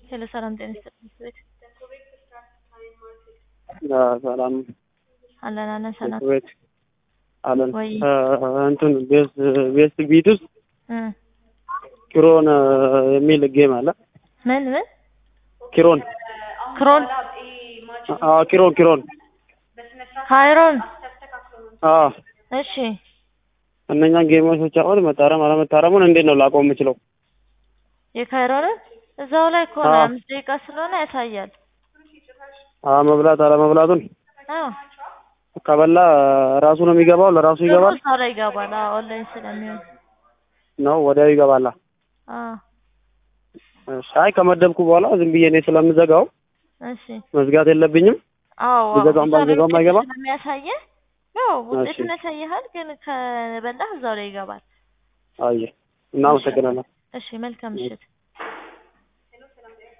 ሄሎ ሰላም ጤና ይስጥልኝ ቤት ሰላም አለን አለን ሰላም ቤት አለን ወይ እንትን ቤስት ቤስት ቢት ውስጥ እ ኪሮን የሚል ጌም አለ። ምን ምን ኪሮን ክሮን አዎ፣ ኪሮን ኪሮን ካይሮን አዎ። እሺ እነኛን ጌሞች ብቻውን መታረም አለመታረሙን እንዴት ነው ላቆም የምችለው? የካይሮንን እዛው ላይ እኮ ነው አዎ። አምስት ደቂቃ ስለሆነ ያሳያል። አዎ፣ መብላት አለመብላቱን አዎ ከበላ ራሱ ነው የሚገባው፣ ለራሱ ደግሞ ይገባል እዛው ላይ ይገባል። አዎ ኦንላይን ስለሚሆን ነው ወዲያው ይገባላ። አዎ እሺ፣ አይ ከመደብኩ በኋላ ዝም ብዬ እኔ ስለምዘጋው እሺ መዝጋት የለብኝም። አዎ አዎ ብዘጋውም እዛው ላይ ባልዘጋውም ውጤት አይገባም? ስለሚያሳየህ ያው ውጤቱን እሺ። ያሳይሃል፣ ግን ከበላህ እዛው ላይ ይገባል። አየ፣ እናመሰግናለን። እሺ መልካም ምሽት።